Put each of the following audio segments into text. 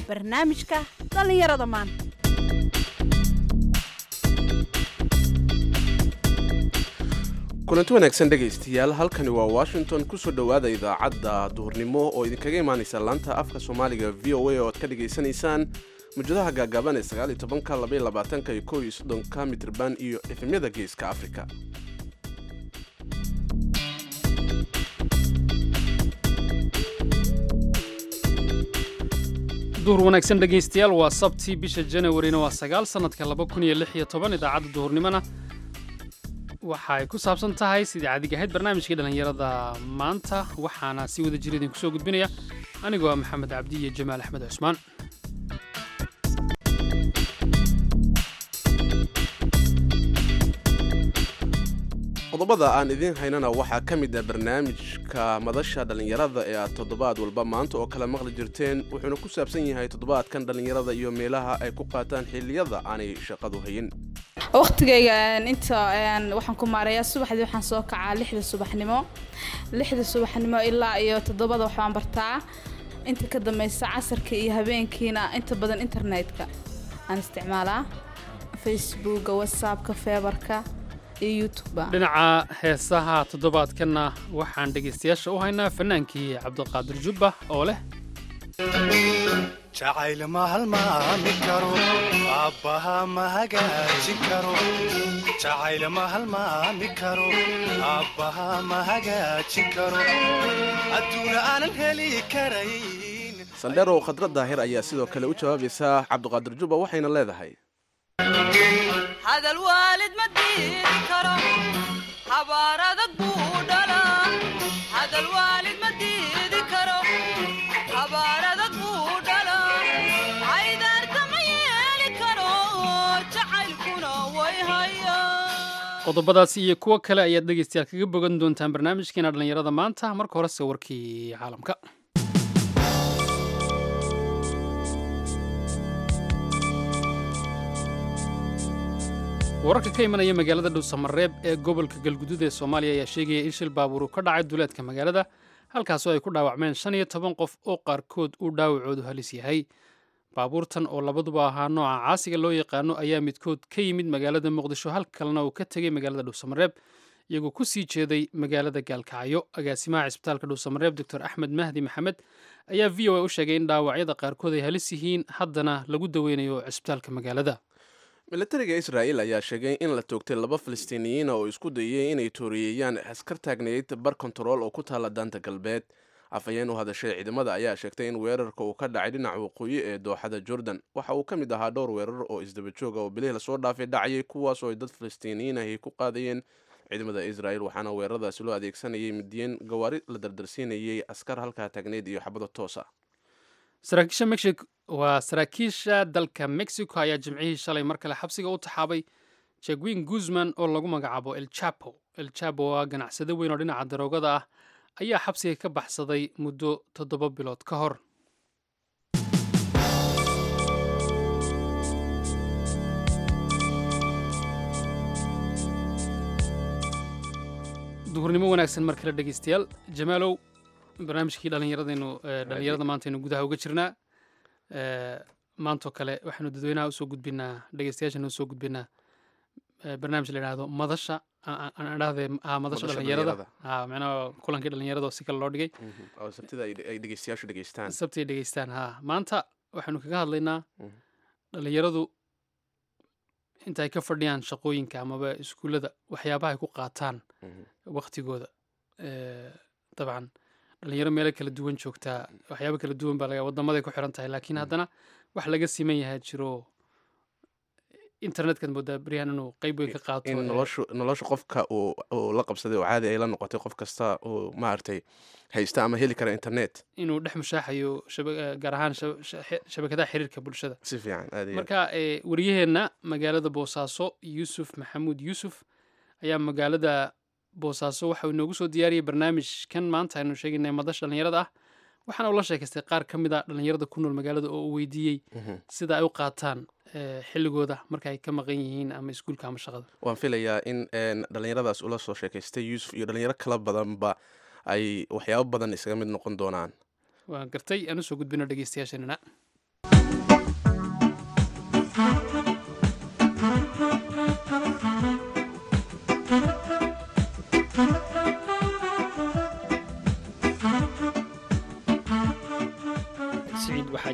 barnaamijka dhallinyarada maanta kulanti wanaagsan dhegaystayaal halkani waa washington kusoo dhowaada idaacadda duhurnimo oo idinkaga imaanaysa laanta afka soomaaliga v o a oo aad ka dhagaysanaysaan mujadaha gaagaaban ee sagaal iyo tobanka labaiyo labaatanka iyo kow iyo soddonka mitrban iyo efemyada geeska afrika duhur wanaagsan dhegaystayaal waa sabtii bisha janawarina waa sagaal sannadka laba kun iyo lix iyo toban idaacadda duhurnimona waxa ay ku saabsan tahay sidii caadiga ahayd barnaamijkii dhallinyarada maanta waxaana si wada jira idinku soo gudbinaya anigoo ah maxamed cabdi iyo jamaal axmed cusmaan qodobada aan idiin haynana waxaa ka mid ah barnaamijka madasha dhallinyarada ee aad toddobaad walba maanta oo kale maqli jirteen wuxuuna ku saabsan yahay toddobaadkan dhallinyarada iyo meelaha ay ku qaataan xilliyada aanay shaqadu hayin waqtigayga inta waxaan ku maarayaa subaxdii waxaan soo kacaa lixda subaxnimo lixda subaxnimo ilaa iyo toddobada waxbaan bartaa inta ka dambaysa casarka iyo habeenkiina inta badan internetka aan isticmaalaa facebooka whatsappka feebarka iyo youtubea dhinaca heesaha toddobaadkanna waxaan dhegaystayaasha u haynaa fannaankii cabdiqaadir jubba oo leh jacayl ma halmaami karo aabbaha ma hagaajin karo jacayl ma halmaami karo aabbaha ma hagaajin karo adduuna aanan heli karayn sandherow khadra daahir ayaa sidoo kale u jawaabaysa cabdiqaadir jubba waxayna leedahay hadal waalid ma diidi karo habaar adag buu dhalaa hadal waalid ma diidi karo habaar adag buu dhalaa caydaarta ma yeeli karo jacaylkuna way hayaa qodobadaasi iyo kuwo kale ayaad dhegaystayaal kaga bogan doontaan barnaamijkeena dhallinyarada maanta marka horese warkii caalamka wararka ka imanaya magaalada dhuusamareeb ee gobolka galgudud ee soomaaliya ayaa sheegaya in shil baabuur uu ka dhacay duleedka magaalada halkaasoo ay ku dhaawacmeen shan iyo toban qof oo qaarkood uu dhaawacoodu halis yahay baabuurtan oo labaduba ahaa nooca caasiga loo yaqaano ayaa midkood ka yimid magaalada muqdisho hal kalena uu ka tegey magaalada dhuusamareeb iyagoo ku sii jeeday magaalada gaalkacyo agaasimaha cisbitaalka dhuusamareeb doctor axmed mahdi maxamed ayaa v o a u sheegay in dhaawacyada qaarkood ay halis yihiin haddana lagu daweynayo cisbitaalka magaalada milatariga israa'il ayaa sheegay in la toogtay laba falastiiniyiina oo isku dayay inay tooriyeeyaan askar taagnayd bar kontarool oo ku taalla daanta galbeed afhayeen u hadashay ciidamada ayaa sheegtay in weerarka uu ka dhacay dhinaca waqooyi ee dooxada jordan waxa uu ka mid ahaa dhowr weerar oo isdaba jooga oo bilihii lasoo dhaafay dhacayay kuwaas oo ay dad falastiiniyiin ahi ku qaadayeen ciidamada israa'il waxaana weeraradaasi loo adeegsanayay midiyen gawaari la dardarsiinayay askar halkaa taagnayd iyo xabado toosa saraakiisha mexico waa saraakiisha dalka mexico ayaa jimcihii shalay mar kale xabsiga u taxaabay jegwin guzman oo lagu magacaabo el chapo el chapo oo ah ganacsado weyn oo dhinaca daroogada ah ayaa xabsiga ka baxsaday muddo toddoba bilood ka hor duhurnimo wanaagsan mar kale dhegeystayaal jamaalow barnaamijkii dhallinyaradaynu dhallinyarada maantaynu gudaha uga jirnaa maantoo kale waxaynu dadweynaha usoo gudbinaa dhegeystayaashana usoo gudbinaa barnaamij la yidhaahdo madasha aan dhahde madasha Madasha dhallinyarada dhalinyarada. ha macnaha kulankii dhallinyarada oo si kale loo dhigay oo sabtida ay ay dhegeystayaashu dhegeystaan sabti ay dhegeystaan ha maanta waxaynu kaga hadlaynaa Mhm. dhallinyaradu inta ay ka fadhiyaan shaqooyinka amaba iskuullada waxyaabaha ay ku qaataan Mhm. waqtigooda Eh, dabcan dhalinyaro meelo kala duwan joogtaa waxyaabo kala duwan baa laga wadamaday ku xiran tahay laakiin haddana wax laga siman yahay jiro internetkaad moodaa beryahan inuu qeyb weyn ka qaato in eh, noloshu nolosha qofka uu uu la qabsaday oo caadi ay la noqotay qof kasta uu maaragtay haysta ama heli kara internet inuu dhex mushaaxayo shaba- eh, gaar ahaan shaba- sha- shabakadaha xiriirka bulshada si fiican aad iyo aad. marka eh, wariyaheenna magaalada boosaaso yuusuf maxamuud yuusuf ayaa magaalada boosaaso waxa uu inoogu soo diyaariyey barnaamijkan maanta aynu sheegaynay madasha dhallinyarada ah waxaana uu la sheekaystay qaar ka mid a dhallinyarada ku nool magaalada oo uu weydiiyey Mhm. sida ay u qaataan eh, xilligooda marka ay ka maqan yihiin ama iskuulka ama shaqada waan filayaa in een, dhallinyaradaas ula soo sheekaystay yuusuf iyo dhallinyaro kala badanba ay waxyaabo badan isaga mid noqon doonaan waan gartay aan usoo gudbino dhegeystayaasheenana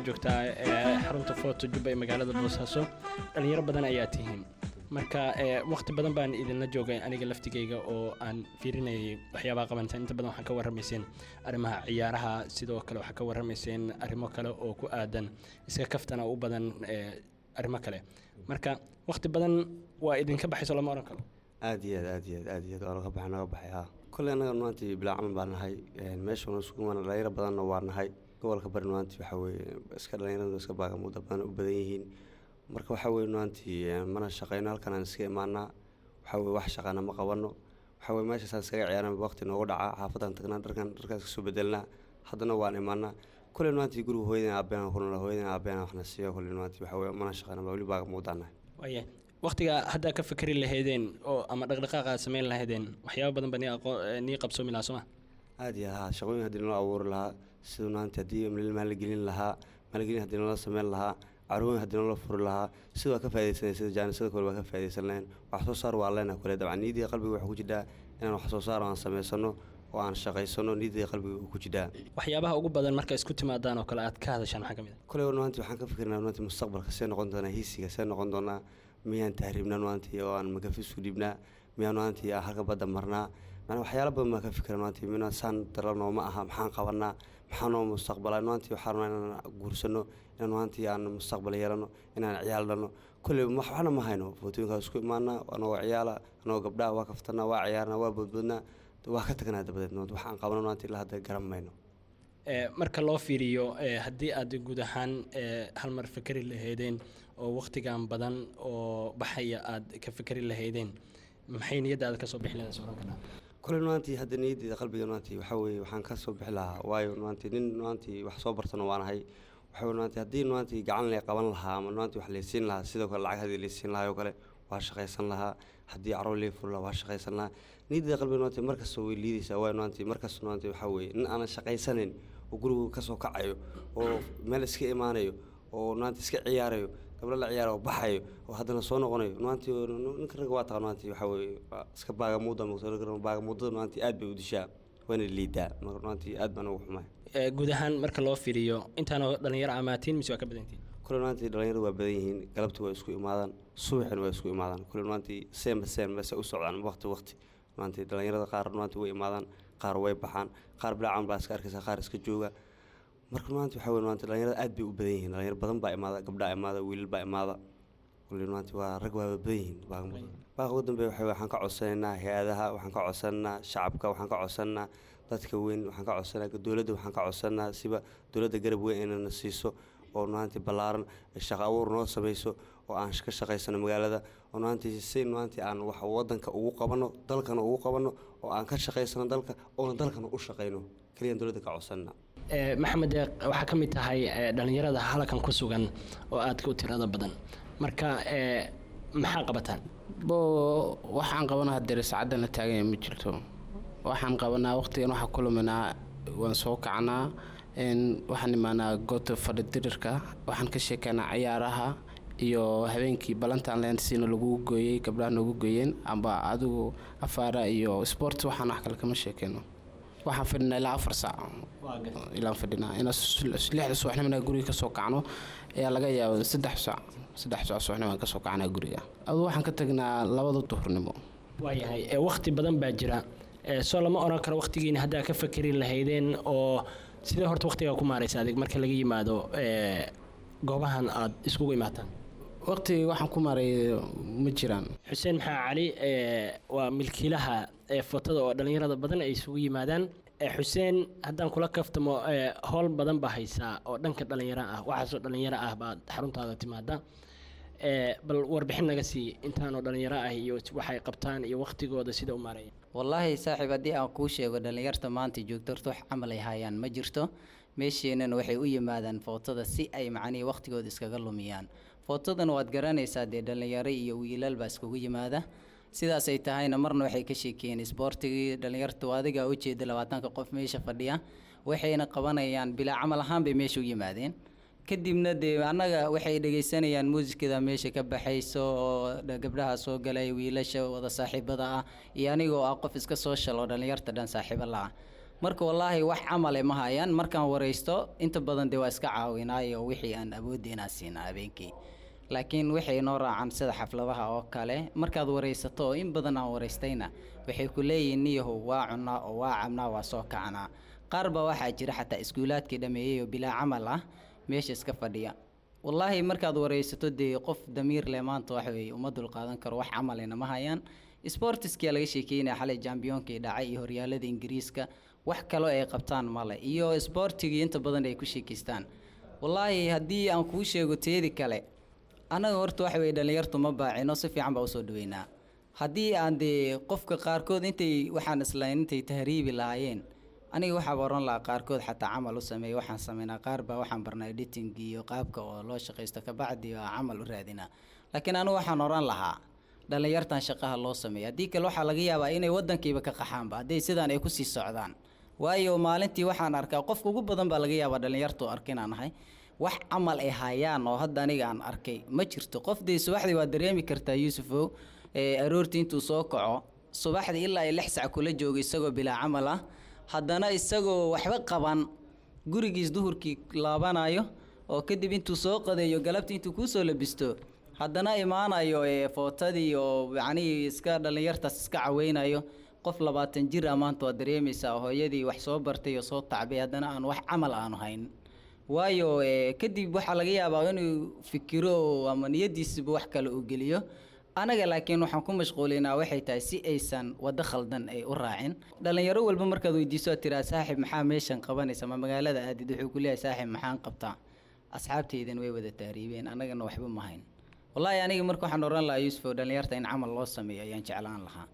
joogtaa ee, xarunta foto jubba ee magaalada boosaaso dhalinyaro badan ayaa tihiin marka ee, waqti badan baan idinla joogay aniga laftigayga oo aan fiirinayay waxyaabaha qabantaan inta badan waxaa ka warramayseen arrimaha ciyaaraha sidoo kale waxaa ka warramayseen arrimo kale oo ku aadan iska kaftana u badan ee, arrimo kale marka waqti badan waa idinka baxayso lama oran karo aad iyo aad aad iyo aad aad iyo aad waa naga baxay naga baxay haa kolley annaga maantii bilaa camal baa nahay meeshuna isugu imaana dhalinyaro badanna waa nahay gobolka bari maantii waxaa weeye iska dhalinyaradu iska baagamuuda badan u badan yihiin marka waxaa weeye maantii mana shaqayno halkan aan iska imaanaa waxaa weeye wax shaqana ma qabano waxaa weeye meeshaasaan iskaga ciyaarana waqti noogu dhacaa xaafadaan tagnaa dharkan dharkaas kasoo bedelnaa haddana waan imaanaa kolley maantii guriga hooyadeen aabbeena ku noolaa hooyadeen aabbeena waxna siiyo kolley maantii waxaa weeye mana shaqayna baa weli baagamuudaan nahay waaye waqtiga haddaa ka fikri lahaydeen oo ama dhaqdhaqaaqa aad samayn lahaydeen waxyaaba badan baa nii aqoo- ee, nii qabsoomi lahaa sooma aad iyo haa shaqooyin haddii naloo abuuri lahaa siduu maanta haddii maalgelin lahaa maalgelin haddii naloo sameyn lahaa carwooyin haddii naloo furi lahaa sida waa ka faa'idaysanay sida jaanisada kale waa ka faa'idaysan lahayn wax soo saar waa leenahay kule dabcan niyaddii qalbiga waxaa ku jidhaa inaan wax soo saar aan samaysano oo aan shaqaysano niyaddii qalbiga ku jidhaa waxyaabaha ugu badan marka isku timaadaan oo kale aad ka hadashaan maxaa ka mid kule maanta waxaan ka fikirnaa maanta mustaqbalka see noqon doonaa hiisiga see noqon doonaa miyaan tahriibnaa maanta oo aan magafisku dhibnaa miyaan maanta aan halka badda marnaa macnaa waxyaala badan baan ka fikira maanta mina saan dalanoo ma aha maxaan qabanaa maxaa noo mustaqbalaa maanta waxaan rabnaa inaan guursano inaan maanta aan mustaqbal yeelano inaan ciyaal dhano kolley wax- waxna ma hayno footooyinkaa isku imaanaa anagoo ciyaala anagoo gabdhaha waa kaftanaa waa ciyaarnaa waa boodboodnaa waa ka tagnaa dabadeed maanta waxaan qabano maanta ilaa hadda garan mayno Ee, marka loo fiiriyo ee, haddii aad guud ahaan ee, hal mar fikri lahaydeen oo waqtigan badan oo baxaya aad ka fikri lahaydeen maxay niyadda aad kasoo bixi lahayd oran karaa kole maantii hadda niyaddeeda qalbiga maantii waxaa weeye waxaan ka soo bixi lahaa waayo maantii nin maantii wax soo bartana waanahay waxaa weye maantii haddii maantii gacan lay qaban lahaa ama maantii wax laysiin lahaa sidoo kale lacag haddii laysiin lahaa oo kale waa shaqaysan lahaa haddii carruur lay furi lahaa waa shaqaysan lahaa niyaddeeda qalbiga maantii markasta way liidaysaa waayo maantii markasta maantii waxaa weeye nin aanan shaqaysanayn oo gurigu kasoo kacayo oo meel iska imaanayo oo maanta iska ciyaarayo gabdho la ciyaara oo baxayo oo haddana soo noqonayo maantii ninka ragga waa taqaan maantii waxaa weeye waa iska baagamuuda baagamuudada maantii aad bay u dishaa waana liidaa marka maantii aad baan ugu xumahay Ee, guud ahaan marka loo fiiriyo intaanoo dhalinyaro amaatiin mise waa ka badantiin kule maantii dhalinyaradu waa badan yihiin galabtii waa isku imaadaan subaxina waa isku imaadaan kule maantii seenba seen base u socdaan waqti waqti maantii dhalinyarada qaar maantii way imaadaan qaar way baxaan qaar bilaacan baa iska arkaysa qaar iska jooga marka maanta waxaa weye maanta dhalinyarada aad bay u badan yihiin dhalinyaro badan baa imaada gabdhaa imaada wiilal baa imaada kule maanta waa rag waa badan yihiin baaqmuda baaqa ugu dambeeya waxa weye waxaan ka codsanaynaa hay-adaha waxaan ka codsanaynaa shacabka waxaan ka codsanaynaa dadka weyn waxaan ka codsanaynaa dowladda waxaan ka codsanaynaa siba dowladda garab weyn inayna siiso oo maanta ballaaran shaqo abuur noo samayso oo aan ka shaqaysano magaalada oo maanta si maanta aan wax wadanka ugu qabano dalkana ugu qabano oo aan ka shaqaysano dalka oona dalkana u shaqayno keliyaan dowladda ka codsanana Ee, maxamed deeq waxaa ka mid tahay ee, dhalinyarada halkan ku sugan oo aadka u tirada badan marka ee, maxaa qabataan bo waxaan qabanaa dere saacadana taaganya ma jirto waxaan qabanaa waqtigan waxaa ku luminaa waan soo kacnaa n waxaan imaanaa goobta fadhidirirka waxaan ka sheekeynaa ciyaaraha iyo habeenkii balantaan leen siina lagu gooyey gabdhaha noogu gooyeen amba adigu afaara iyo sport waxaan wax kale kama sheekeyno waxaan fadhinaa ilaa afar saac ilaan fadhinaa inaa lixda subaxnimana guriga kasoo kacno ayaa laga yaaba saddex saac saddex saac subaxnimo aan kasoo kacnaa guriga adu waxaan ka tagnaa labada duhurnimo waayahay ee waqti badan baa jira ee soo lama oran karo waqtigiina haddaa ka fakeri lahaydeen oo sidee horta waqtigaa ku maaraysa adig marka laga yimaado ee goobahan aad iskugu imaataan waqtigii waxaan ku maray ma jiraan xuseen maxaa cali ee waa milkiilaha ee fotada oo dhallinyarada badan ay isugu yimaadaan ee xuseen haddaan kula kaftamo ee howl badan baa haysaa oo dhanka dhallinyaro ah waxaasoo dhallinyaro ah baad xaruntaada timaada ee bal warbixin naga sii intaanoo dhallinyaro ah iyo waxay qabtaan iyo waqtigooda sida u maaraya wallaahi saaxiib haddii aan kuu sheego dhallinyarta maanta joogto horta wax camal ay hayaan ma jirto meesheenana waxay u yimaadaan footada si ay macnihii waqtigooda iskaga lumiyaan footadan waad garanaysaa dee dhallinyaro iyo wiilal baa iskugu yimaada sidaas ay tahayna marna waxay ka sheekeeyeen isboortigii dhallinyartu adigaa ujeeda labaatanka qof meesha fadhiya waxayna qabanayaan bilaa camal ahaan bay meesha u yimaadeen kadibna dee annaga waxay dhegaysanayaan muusikada meesha ka baxayso oo dha- gabdhaha soo galay wiilasha wada saaxiibada ah iyo anigoo ah qof iska soo shalo dhallinyarta dhan saaxiibo la-ah marka wallaahi wax camale ma hayaan markaan waraysto inta badan dee waa iska caawinaayo wixii aan awoodeenaa siinaa habeenkii laakiin waxay noo raacaan sida xafladaha oo kale markaad waraysato oo in badan aan waraystayna waxay ku leeyihiin niyahow waa cunnaa oo waa cabnaa waa soo kacanaa qaar baa waxaa jira xataa iskuulaadkii dhammeeyey oo bilaa camal ah meesha iska fadhiya wallaahi markaad waraysato dee qof damiir leh maanta wax weeye uma dulqaadan karo wax camalena ma hayaan sportiskia laga sheekeynaya xalay jambiyoonkii dhacay iyo horyaalada ingiriiska wax kaloo ay qabtaan male iyo sportigii inta badan ay ku sheekeystaan wallaahi haddii aan kuu sheego teedi kale annaga horta waxa weye dhallinyartu ma baacino si fiican baa usoo dhaweynaa haddii aan dee qofka qaarkood intay waxaan islayn intay tahriibi lahaayeen aniga waxaa oran lahaa qaarkood xataa camal u sameeya waxaan sameynaa qaar baa waxaan barnaa editing iyo qaabka oo loo shaqaysto kabacdi baa camal u raadinaa laakiin anigu waxaan oran lahaa dhallinyartan shaqaha loo sameeya haddii kale waxaa laga yaabaa inay wadankiiba ka qaxaanba hadday sidaan ay kusii socdaan waayo maalintii waxaan arkaa qofka ugu badan baa laga yaabaa dhallinyartu arka inaan ahay wax camal ay hayaan oo hadda aniga aan arkay ma jirto qof dee subaxdii waa dareemi kartaa yuusufow ee aroortii intuu soo kaco subaxdii ilaa ay lix sac kula joogo isagoo bilaa camal ah haddana isagoo waxba qaban gurigiis duhurkii laabanayo oo kadib intuu soo qadeeyo galabtii intuu kuusoo labisto haddana imaanayo ee footadii oo yacnihii iska dhallinyartaas iska caweynayo qof labaatan jir ah maanta waad dareemaysaa hooyadii wax soo bartay oo soo tacbay haddana aan wax camal aanu hayn waayo ee, kadib waxaa laga yaabaa inuu fikiro oo ama niyadiisiba wax kale uu geliyo anaga laakiin waxaan ku mashquulinaa waxay tahay si aysan waddo khaldan ay u raacin dhallinyaro walba markaad weydiiso aad tiraa saaxib maxaa meeshan qabanaysa ma magaalada aadid wuxuu ku leeyahay saaxib maxaan qabtaa asxaabtaydan way wada tahriibeen annagana waxba ma hayn wallaahi aniga marka waxaan oran lahaa yuusuf oo dhallinyarta in camal loo sameeyo ayaan jeclaan lahaa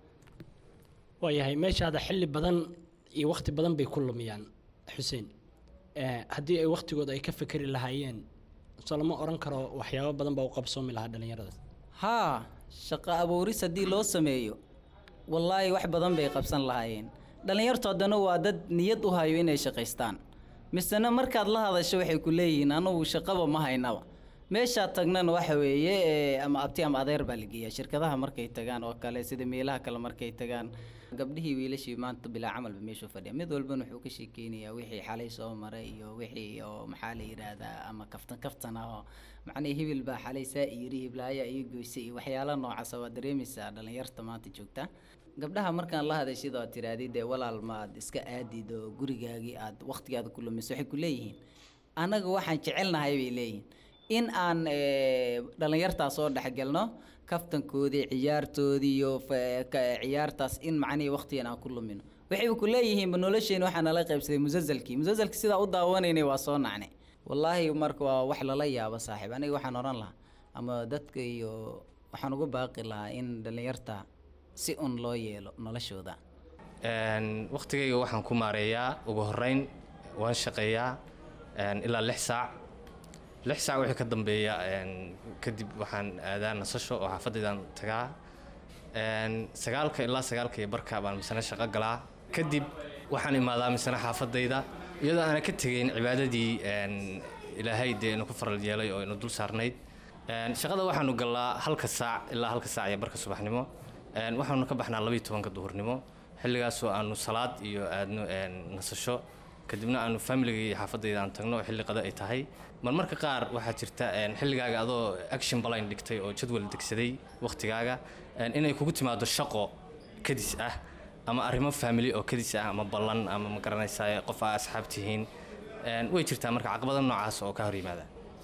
waayahay meeshaada xilli badan iyo wakhti badan bay ku lumiyaan xuseen Eh, haddii ay wakhtigooda ay ka fekeri lahaayeen soo lama oran karo waxyaabo badan baa u qabsoomi lahaa dhallinyaradaas haa shaqo abuuris haddii loo sameeyo wallaahi wax badan bay qabsan lahaayeen dhallinyartu haddana waa dad niyad u hayo inay shaqaystaan misena markaad la hadasho waxay ku leeyihiin anugu shaqaba ma haynaba meeshaad tagnana waxa weeye ee, ama abti ama adeer baa la geeyaa shirkadaha markay tagaan oo kale sida meelaha kale markay tagaan gabdhihii wiilashii maanta bilaa camalba meeshuu fadhiya mid walbana wuxuu ka sheekeynayaa wixii xalay soo maray iyo wixii oo maxaa la yidhaahdaa ama kaftan kaftan ah oo macnihii hibil baa xalay saa iyiri hiblaayaa iyo goysay iyo waxyaala noocaasa waa dareemaysaa dhallinyarta maanta joogta gabdhaha markaan la hadashid oo tiraadid dee walaal maad iska aadid oo gurigaagii aad wakhtigaada ku lumiso waxay ku leeyihiin annaga waxaan jecelnahay bay leeyihiin in aan eh, dhallinyartaas soo dhexgelno kaftankoodii ciyaartoodii iyo fa- ka- ciyaartaas in macnihii wakhtigan aan ku lumino waxayba ku leeyihiinba nolosheena waxaa nala qaybsaday musalsalkii musalsalkii sidaa u daawanaynay waa soo nacnay wallaahi marka waa wax lala yaabo saaxiib aniga waxaan oran lahaa ama dadka iyo waxaan uga baaqi lahaa in dhallinyarta si un loo yeelo noloshooda Een, waqtigayga waxaan ku maareeyaa ugu horeyn waan shaqeeyaa een, ilaa lix saac lix saac wixii ka dambeeya een, kadib waxaan aadaa nasasho oo xaafadaydan tagaa Een, sagaalka ilaa sagaalka iyo barka baan misana shaqo galaa kadib waxaan imaadaa misana xaafadayda iyadoo aana ka tegayn cibaadadii een, ilaahay dee inu ku faral yeelay oo inu dul saarnayd Een, shaqada waxaanu galnaa halka saac ilaa halka saac iyo barka subaxnimo Een, waxaanu ka baxnaa labayo tobanka duhurnimo xilligaasoo aanu salaad iyo aadno een, nasasho kadibna aanu familiga iyo xaafadayda aan tagno oo xilli qada ay tahay marmarka qaar waxaa jirta een, xilligaaga adoo action baline dhigtay oo jadwal degsaday waqtigaaga een, inay kugu timaado shaqo kadis ah ama arrimo family oo kadis ah ama ballan ama ma garanaysaa qof aa asxaab tihiin Een, way jirtaa marka caqabada noocaas oo ka hor yimaada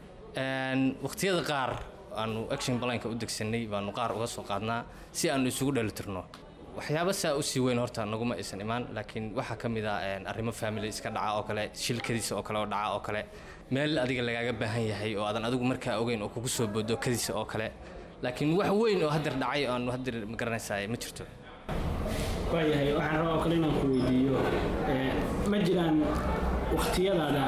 Een, waqtiyada qaar aanu action balanka u degsanay baanu qaar uga soo qaadnaa si aanu isugu dheelitirno waxyaabo saa usii weyn horta naguma aysan imaan laakiin waxaa ka mid ah een, arrimo family iska dhaca oo kale shilkadiisa oo kale oo dhaca oo kale meel adiga lagaaga baahan yahay oo aadan adigu markaa ogeyn oo kugu soo boodo kadiisa oo kale laakiin wax weyn oo hadeer dhacay oo aanu hadeer ma garanaysaa ma jirto waayahay waxaan rabaa oo kale inaan ku weydiiyo eh, ma jiraan wakhtiyadaada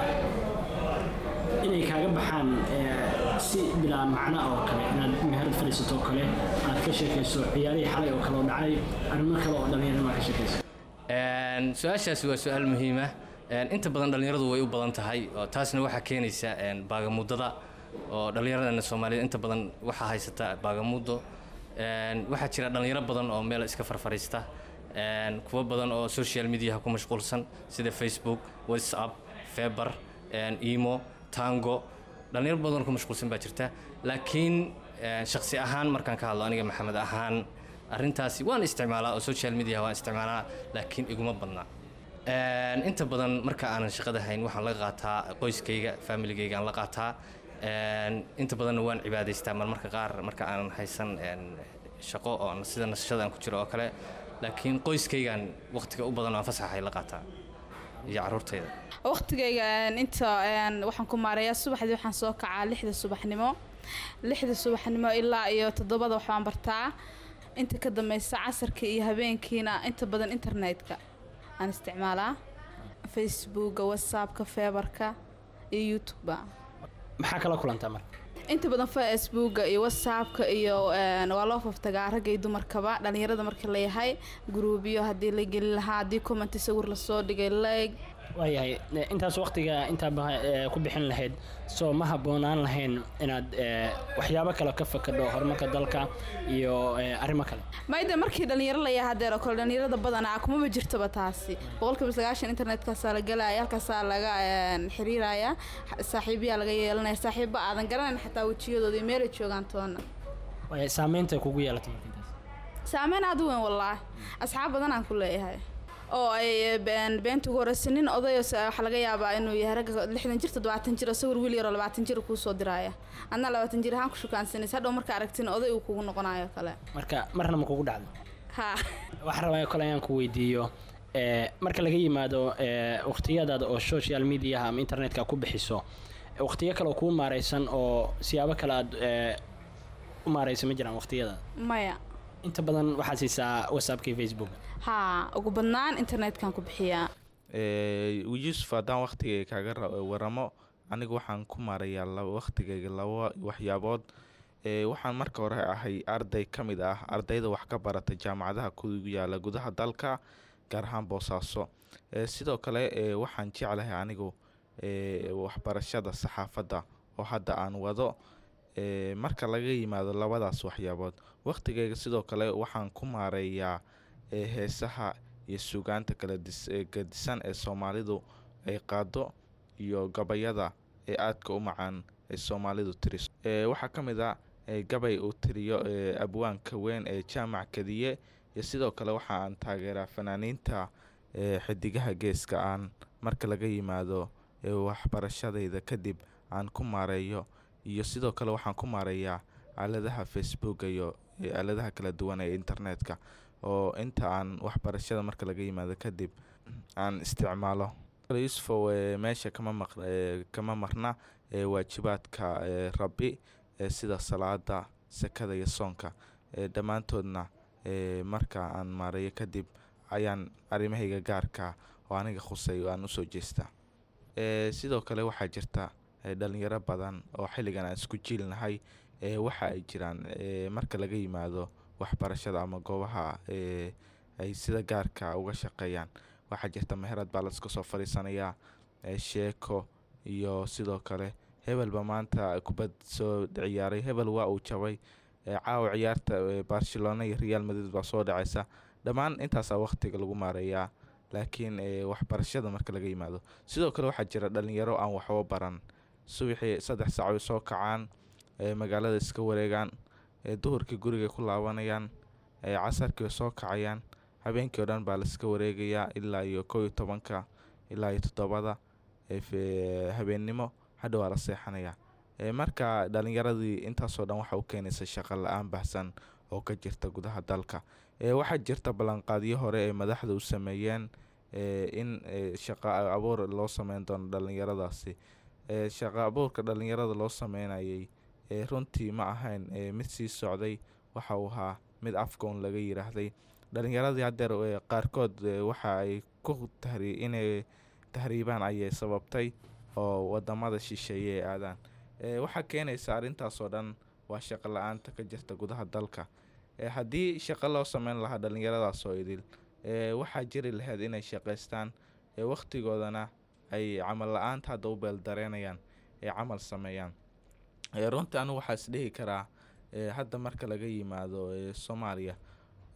inay kaaga baxaan eh, si bilaa macno oo kale inaad meherad fadhiisato oo kale aad ka sheekayso ciyaarihii xalay oo kale oo dhacay arrimo kale oo dhallinyarada ka sheekayso Een, su-aashaasi waa su-aal muhiim ah Een, inta badan dhallinyaradu way u badan tahay oo taasna waxaa keenaysa een, baagamuddada oo dhallinyaradana soomaaliyeed inta badan waxaa haysata baagamuddo Een, waxaa jira dhallinyaro badan oo meel iska farfariista een, kuwo badan oo social mediaha ku mashquulsan sida facebook whatsapp feber een, emo tango dhalinyaro badan oo ku mashquulsan baa jirta laakiin een, shakhsi ahaan markaan ka hadlo aniga maxamed ahaan arrintaasi waan isticmaalaa oo social media waan isticmaalaa laakiin iguma badna Een, inta badan marka aanan shaqada hayn waxaan la qaataa qoyskayga familigayga aan la qaataa Een, inta badanna waan cibaadaystaa marmarka qaar marka aanan haysan een, shaqo oo sida nasashada aan ku jiro oo kale laakiin qoyskaygaan waqtiga u badan oo aan fasaxahay la qaataa iyo caruurtayda waqtigayga een, inta een, waxaan ku maareeyaa subaxdii waxaan soo kacaa lixda subaxnimo lixda subaxnimo ilaa iyo toddobada waxbaan bartaa inta ka dambaysa casarka iyo habeenkiina inta badan internetka aan isticmaalaa facebooka whatsappka feebarka iyo youtubea maxaa kala kulantaa marka inta badan facebooka iyo whatsappka iyo een, waa loo faftagaa ragga iyo dumarkaba dhalinyarada marka layahay gruubyo haddii la geli lahaa haddii comment sawir lasoo dhigay like waayahay e, intaas waqtiga intaa ba- e, ku bixin lahayd soo ma habboonaan lahayn inaad e, waxyaabo kale ka fakadho horumarka dalka iyo e, arrimo kale mayde markii dhalinyaro layahay hadeer oo kale dhalinyarada badanaa kumaba jirtaba taasi boqolkiiba sagaashan internetkaasaa la gelaya halkaasaa laga een, xiriiraya xa- saaxiibiyaa laga yeelanaya saaxiiba aadan garanayn xataa wejiyadooda iyo meelay joogaan toona Waaya, saameynta kugu yeelatay marka intaas saameyn aad u weyn wallaahi asxaab badan aan ku leeyahay oo ay been beenta ugu horeysa nin odayo waxaa laga yaabaa inuu yahay ragga lixdan jir toddobaatan jir oo sawir wiil yaroo labaatan jir kuu soo diraya adna labaatan jir ahaan ku shukaansanaysa hadhow marka aragtina oday uu kugu noqonayo kale marka marna ma kugu dhacdo ha waxaan rabaa kale ayaan ku weydiiyo e, marka laga yimaado e, waqtiyadaada oo social mediaha ama internetka ku bixiso e, waqtiyo kale oo kuu maareysan oo siyaabo kale aad e, u maareysa ma jiraan waqtiyada maya inta badan waxaa siisaa whatsappka iyo facebook ha ugu badnaan internetkan ku bixiyaa Eh, yuusuf haddaan waqtigayga kaaga ra- waramo anigu waxaan ku maarayaa laba waqtigayga laba waxyaabood Eh, waxaan marka hore ahay arday ka mid ah ardayda wax ka barata jaamacadaha ku yaala gudaha dalka gaar ahaan boosaaso Eh, sidoo kale eh, waxaan jeclahay anigu eh, waxbarashada saxaafadda oo hadda aan wado Eh, marka laga yimaado labadaas waxyaabood waqtigayga sidoo kale waxaan ku maareeyaa eh, heesaha iyo sugaanta kala dis- ee gadisan ee soomaalidu ay qaado iyo gabayada ee aadka u macaan ee soomaalidu tiriso Eh, waxaa ka mid ah eh, gabay uu tiriyo eh, abwaanka weyn ee jaamac kadiye iyo sidoo kale waxa aan taageeraa fanaaniinta eh, xidigaha geeska aan marka laga yimaado eh, waxbarashadayda kadib aan ku maareeyo iyo sidoo kale waxaan ku maareeyaa aaladaha facebook iyo eh, aaladaha kala duwan ee internetka oo inta aan waxbarashada marka laga yimaado kadib aan isticmaalo yusufow eh, meesha kama maq eh, kama marna eh, waajibaadka eh, rabbi eh, sida salaada sakada iyo soonka eh, dhammaantoodna eh, marka aan maareeyo kadib ayaan arrimahayga gaarka oo aniga khusay aan usoo jeestaa Eh, sidoo kale waxaa jirta eh, dhalinyaro badan oo xilligan aan isku jiilnahay eh, waxa ay jiraan eh, marka laga yimaado waxbarashada ama goobaha eh, ay sida gaarka uga shaqeeyaan waxaa jirta meherad baa laska soo fadhiisanayaa eh, sheeko iyo sidoo kale hebelba maanta kubad soo ciyaaray hebel waa uu jabay eh, caawa ciyaarta eh, barcelona iyo real madrid baa soo dhacaysa dhammaan intaasaa waqtiga lagu maareeyaa laakiin eh, waxbarashada marka laga yimaado sidoo kale waxaa jira dhalinyaro aan waxba baran subaxii saddex saac ay soo kacaan eh, magaalada iska wareegaan eh, duhurkii guriga ku laabanayaan eh, casarkii way soo kacayaan habeenkii oo dhan baa laiska wareegayaa ilaa iyo kow iyo tobanka ilaa iyo toddobada eh, fe- habeennimo hadha waa la seexanayaa Eh, marka dhalinyaradii intaasoo dhan waxa u keenaysa shaqo la-aan baahsan oo ka jirta gudaha dalka Eh, waxaa jirta ballanqaadyo hore ee madaxda u sameeyeen eh, in eh, shaqo abuur loo sameyn doono dhalinyaradaasi Eh, shaqo abuurka dhalinyarada loo sameynayay eh, runtii ma ahayn eh, mid sii socday waxa uu ahaa mid afgoon laga yiraahday dhalinyaradii haddeer eh, qaarkood eh, waxa ay ku tahri inay tahriibaan ayay sababtay oo wadamada shisheeye ay aadaan Eh, waxaa keenaysa arrintaasoo dhan waa shaqo la-aanta ka jirta gudaha dalka Eh, haddii shaqo loo sameyn lahaa dhalinyaradaas oo idil eh, waxaa jiri lahayd inay shaqaystaan eh, waqtigoodana ay camal la-aanta hadda u beeldareenayaan ay camal sameeyaan Eh, runtii anigu waxaa is dhihi karaa eh, hadda marka laga yimaado eh, soomaaliya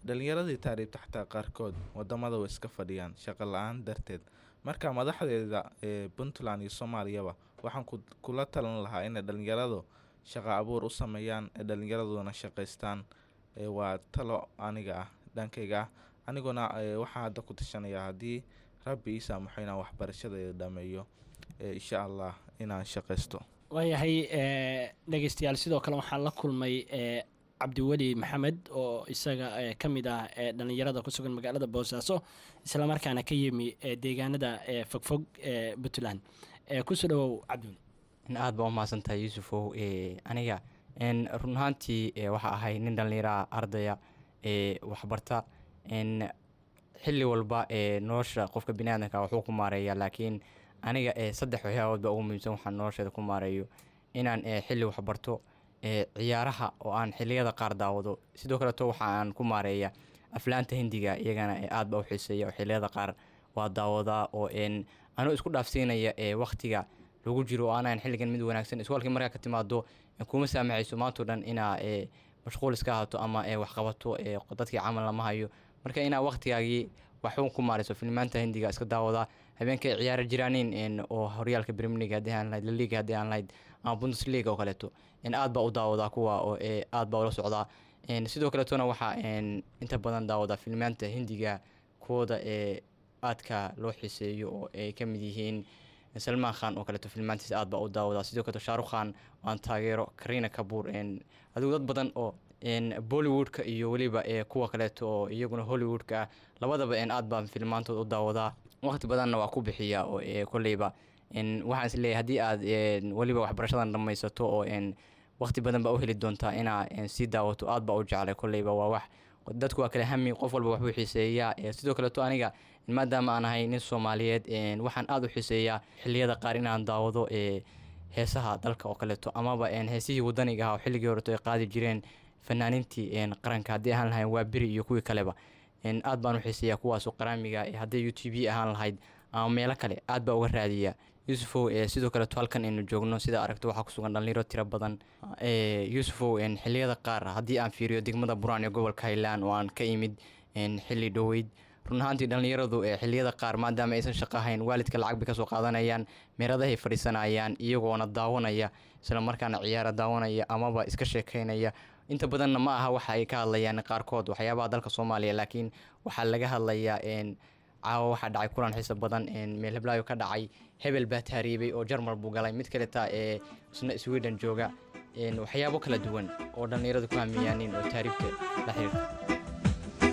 dhalinyaradii taariibta xataa qaarkood wadamada way iska fadhiyaan shaqo la-aan darteed marka madaxdeeda ee puntland iyo soomaaliyaba waxaan ku- kula talan lahaa inay dhalinyaradu shaqo abuur u sameeyaan ee dhalinyaraduna shaqaystaan ee waa talo aniga ah dhankayga ah aniguna ee, waxaan hadda ku tashanayaa haddii rabbi ii saamaxo inaan waxbarashadeeda dhameeyo ee, insha allah inaan shaqaysto waayahay eh, dhegeystayaal sidoo kale waxaan la kulmay eh, cabdiweli maxamed oo isaga eh, ka mid ah eh, dhallinyarada ku sugan magaalada boosaaso islamarkaana ka yimi eh, deegaanada eh, fogfog ee puntland Eh, kusoo dhawow cabdiweli in aad baa u mahadsantahay yuusufow e, aniga n run ahaantii e, waxaa ahay nin dhallinyaraha ardaya ee waxbarta n xilli walba ee nolosha qofka biniaadanka waxuu ku maareeya laakiin aniga ee saddex waxyaabood baa ugu muhiimsan waxaan nolosheeda ku maareeyo inaan ee xilli waxbarto ee ciyaaraha oo aan xilliyada qaar daawado sidoo kaleeto waxa aan ku maareeya aflaanta hindiga iyagana ee aad baa u xiiseeya oo xilliyada qaar waa daawadaa oo n anuu isku dhaafsiinaya ee waktiga lagu jiro oo aanan xilligan mid wanaagsan iskoolkii markaa ka timaado ee kuma saamaxayso maantao dhan inaa ee mashquul iska ahaato ama ee waxqabato ee dadkii camal lama hayo marka inaa waktigaagii waxuun ku maarayso filmaanta hindiga iska daawadaa habeenkay ciyaara jiraanin n oo horyaalka premier league haddii aan lahayd laliga haddii aan lahayd ama bundesliga oo kaleeto n aad baa u daawadaa kuwa oo ee aad baa ula socdaa n sidoo kaleetona waxaa n inta badan daawadaa filmaanta hindiga kuwooda ee aadka loo xiiseeyo oo ay ka mid yihiin salmaan khan oo kaleeto filmaantiisa aad baa u daawadaa sidoo kaleeto shaarukh khan aan taageero karina kabuur n adigu dad badan oo n bollywoodka iyo weliba ee kuwa kaleeto oo iyaguna hollywoodka ah labadaba n aad baan filmaantooda u daawadaa waqti badanna waa ku bixiya oo ee kolleyba n waxaan is leeyahay haddii aad n weliba waxbarashadan dhammaysato oo n waqti badan baa u heli doontaa inaa n sii daawato aad baa u jeclay kolleyba waa wax dadku waa kala hami qof walba waxbuu xiiseeyaa ee sidoo kaleeto aniga maadaama aan ahay nin soomaaliyeed n waxaan aad u xiiseeyaa xilliyada qaar inaan daawado ee heesaha dalka oo kaleeto amaba n heesihii wadaniga ah oo xilligii horeto ay qaadi jireen fanaaniintii n qaranka haddii ahaan lahayn waa beri iyo kuwii kaleba n aad baan u xiiseeyaa kuwaasoo qaraamiga ee hadday u t v ahaan lahayd ama meelo kale aad baa uga raadiya yuusufow ee sidoo kaleeto halkan aynu joogno sida aragto waxaa kusugan dhalinyaro tiro badan ee yuusufow n xilliyada qaar haddii aan fiiriyo degmada buraan ee gobolka highland oo aan ka imid n xilli dhoweyd run ahaantii dhallinyaradu ee xilliyada qaar maadaama aysan shaqo ahayn waalidka lacag bay kasoo qaadanayaan meeradahay fadhiisanayaan iyagoona daawanaya isla markaana ciyaara daawanaya amaba iska sheekeynaya inta badanna ma aha waxa ay ka hadlayaan qaarkood waxyaabaha dalka soomaaliya laakiin waxaa laga hadlayaa n caawa waxaa dhacay kulan xiisa badan meel heblaayo ka dhacay hebel baa taariibay oo jarmal buu galay mid kaleta ee isna sweden jooga waxyaabo kala duwan oo dhallinyaradu ku hamiyaanin oo taariibka la xiriirta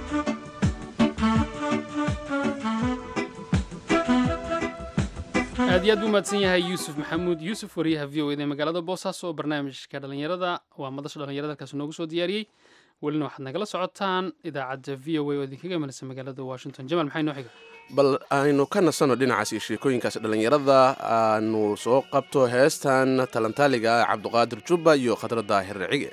aad iyo aad buu mahadsan yahay yuusuf maxamuud yuusuf wariyaha v o eda ee magaalada boosaaso oo barnaamijka dhallinyarada waa madasha dhallinyarada halkaas noogu soo diyaariyey welina waxaad nagala socotaan idaacadda v o a oo idinkaga imanaysa magaalada washington jamaal maxay noo xiga bal aynu ka nasanno dhinacaas iyo sheekooyinkaas dhallinyarada aanu soo qabto heestan talantaaliga ah cabduqaadir jubba iyo khadra daahir racige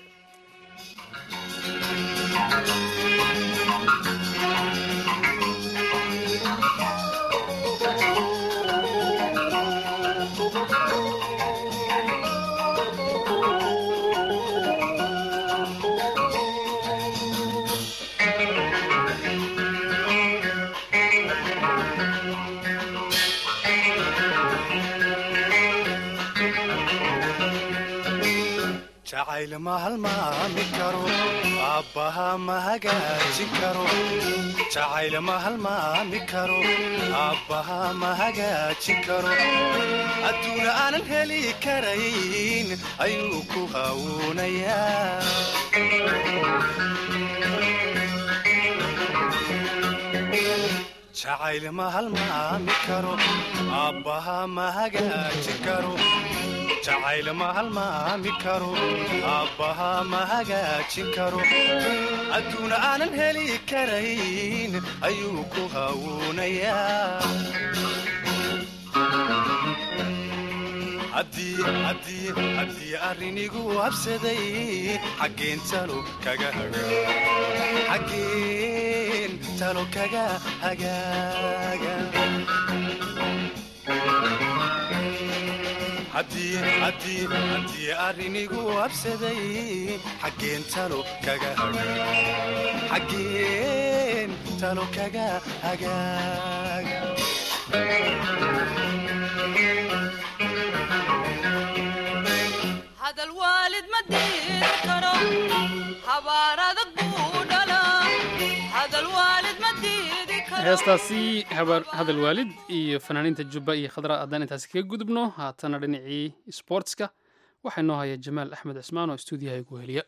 jacayl ma halmaami karo aabbaha ma hagaajin karo jacayl ma halmaami karo aabbaha ma hagaajin karo adduuna aanan heli karayn ayuu ku hawuunayaa jacayl ma halmaami karo aabbaha ma hagaajin karo jacayl ma halmaami karo aabbaha ma hagaajin karo adduuna aanan heli karayn ayuu ku hawuunayaa haddii arrinigu habsaday xaggeen talo kaga xaggeen talo kaga hagaaga haddii haddii haddii arrinigu habsaday xaggeen talo kaga xaggeen talo kaga hagaag hadal waalid ma diidi karo habaar adag buu dhalaa hadal waalid ma diidi karo heestaasi habar hadal waalid iyo fanaaniinta jubba iyo khadra haddaan intaasi kaga gudubno haatana dhinacii sportska waxaa inoo haya jamaal axmed cismaan oo stuudiyaha igu heliya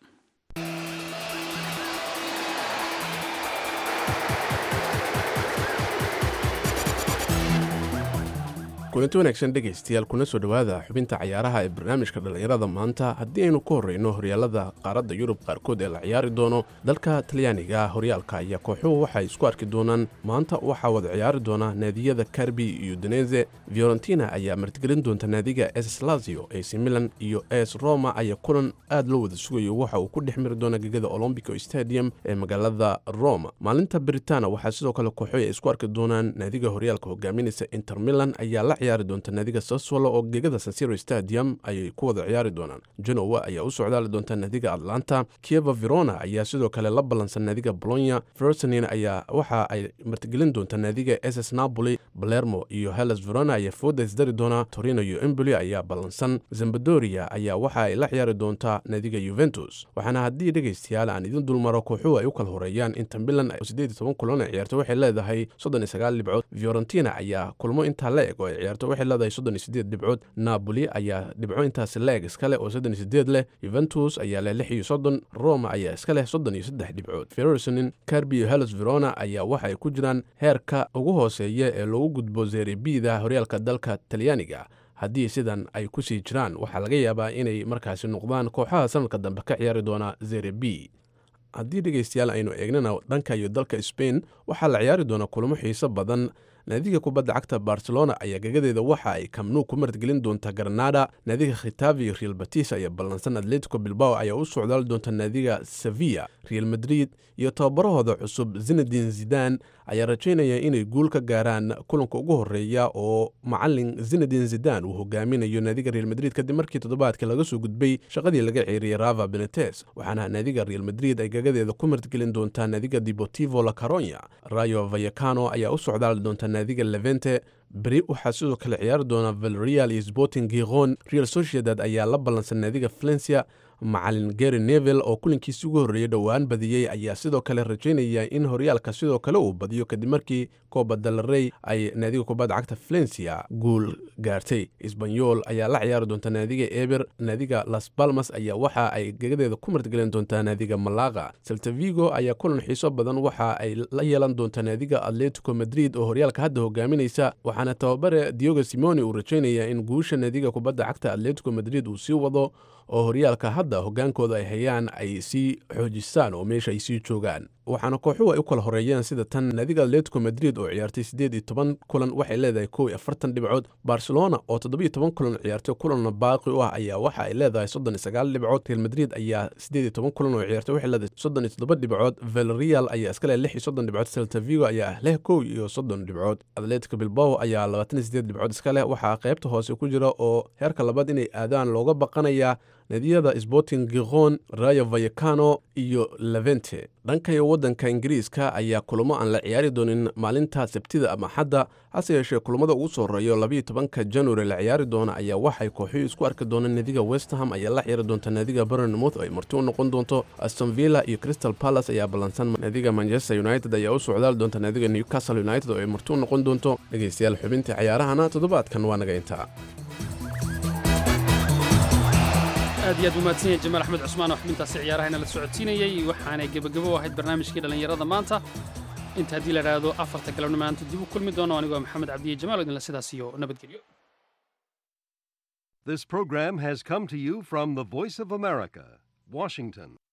kulanti wanaagsan dhegaystayaal kuna soo dhowaada xubinta cayaaraha ee barnaamijka dhallinyarada maanta haddii aynu ku horreyno horyaalada qaaradda yurub qaarkood ee la ciyaari doono dalka talyaaniga horyaalka ayaa kooxuhu waxay isku arki doonaan maanta waxaa wada ciyaari doona naadiyada karbi iyo daneze fiorentina ayaa martigelin doonta naadiga es lazio ac milan iyo es roma ayaa kulan aad loo wada sugayo waxa uu ku dhex miri doona gegada olombico stadium ee magaalada roma maalinta britana waxaa sidoo kale kooxuhu ay isku arki doonaan naadiga horyaalka hogaaminaysa inter milan ayaa la ciyaari doonta naadiga saswalo oo gegada sansiro stadium ayay ku wada ciyaari doonaan genowa ayaa u socdaali doonta naadiga atlanta kieva verona ayaa sidoo kale la ballansan naadiga bolonya fersonin ayaa waxa ay martigelin doonta naadiga ss napoli balermo iyo hellas verona ayaa fooda isdari doona torino iyo emboli ayaa ballansan zambadoria ayaa waxa ay la ciyaari doontaa naadiga yuventus waxaana haddii dhegaystayaal aan idin dulmaro kooxuhu ay u kala horeeyaan inta milan siddeed iyo toban kulan ay ciyaarto waxay leedahay soddon iyo sagaal dhibcood fiorentina ayaa kulmo intaa la eg oo ay ciyaarto waxay leedahay soddon iyo siddeed dhibcood napoli ayaa dhibco intaasi la eg iska leh oo soddon iyo siddeed leh yuventus ayaa leh lix iyo soddon roma ayaa iska leh soddon iyo saddex dhibcood fersonin carbi iyo hellas verona ayaa waxa ay ku jiraan heerka ugu hooseeya ee loogu gudbo zerebida horyaalka dalka talyaaniga haddii sidan ay ku sii jiraan waxaa laga yaabaa inay markaasi noqdaan kooxaha sanadka dambe ka ciyaari doona zerebi haddii dhegaystayaal aynu eegnana dhanka iyo dalka sbain waxaa la ciyaari doona kulamo xiiso badan naadiga kubadda cagta barcelona ayaa gagadeeda waxa ay kamnuu ku martgelin doonta granada naadiga khitavi iyo real batis ayaa ballansan atletico bilbao ayaa u socdaali doonta naadiga sevilla real madrid iyo tababarahooda cusub zinadin zidan ayaa rajaynaya inay guul ka gaaraan kulanka ugu horeeya oo macalin zinadin zidan uu hogaaminayo naadiga real madrid kadib markii toddobaadkii laga soo gudbay shaqadii laga ceeriyey rava benetes waxaana naadiga real madrid ay gagadeeda ku martgelin doontaa naadiga deportivo la caronya rayo vayacano ayaa u socdaali doonta naadiga levente beri waxaa sidoo kale ciyaari doona valreal iyo sporting giron real sociedad ayaa la ballansan naadiga valencia macalin gary nevel oo kulankiisi ugu horreeyey dhowaan badiyey ayaa sidoo kale rajaynaya in horyaalka sidoo kale uu badiyo kadib markii kooba dalarey ay naadiga kubadda cagta valencia guul gaartay isbanyol ayaa la ciyaari doonta naadiga eber naadiga las balmas ayaa waxa ay gegadeeda ku martgelin doontaa naadiga malaga saltavigo ayaa kulan xiiso badan waxa ay la yeelan doontaa naadiga atletico madrid oo horyaalka hadda hogaaminaysa waxaana tababare diogo simoni uu rajaynaya in guusha naadiga kubadda cagta atletico madrid uu sii wado oo horyaalka hadda hogaankooda ay hayaan ay sii xoojistaan oo meesha ay sii joogaan waxaana kooxuhu ay u kala horeeyeen sida tan naadiga atletico madrid oo ciyaartay siddeed iyo toban kulan waxay leedahay kow iyo afartan dhibcood barcelona oo toddobiyo toban kulan ciyaartay kulanna baaqi u ah ayaa waxa ay leedahay soddon iyo sagaal dhibcood real madrid ayaa siddeed iyo toban kulan oo ciyaartay waxay leedahay soddon iyo toddoba dhibcood valreal ayaa iska leh lix iyo soddon dhibcood celta vigo ayaa leh kow iyo soddon dhibcood atletico bilbao ayaa labaatan iyo siddeed dhibcood iska leh waxaa qaybta hoose ku jira oo heerka labaad inay aadaan looga baqanayaa naadiyada sporting giron rayo vayacano iyo levente dhankayo waddanka ingiriiska ayaa kulamo aan la ciyaari doonin maalinta sabtida ama xadda hase yeeshee kulamada ugu soo horeeyo labayo tobanka january la ciyaari doona ayaa waxay kooxuhu isku arki doonaan naadiga westham ayaa la ciyaari doonta naadiga bernmouth ay marti u noqon doonto aston villa iyo crystal palace ayaa ballansan naadiga manchester united ayaa u socdaali doonta naadiga newcastle united oo ay marti u noqon doonto dhegaystayaal xubintii cayaarahana toddobaadkan waa naga intaa aad iyo aad umahadsan yahay jamaal axmed cusmaan oo xubintaasi ciyaarahayna la socodsiinayey waxaanay gebagabo u ahayd barnaamijkii dhallinyarada maanta inta haddii la idhaahdo afarta galabna maanta dib u kulmi doono anigoo maxamed cabdiye jamaal oo idinla sidaas iyo nabadgelyo This program has come to you from the Voice of America, Washington.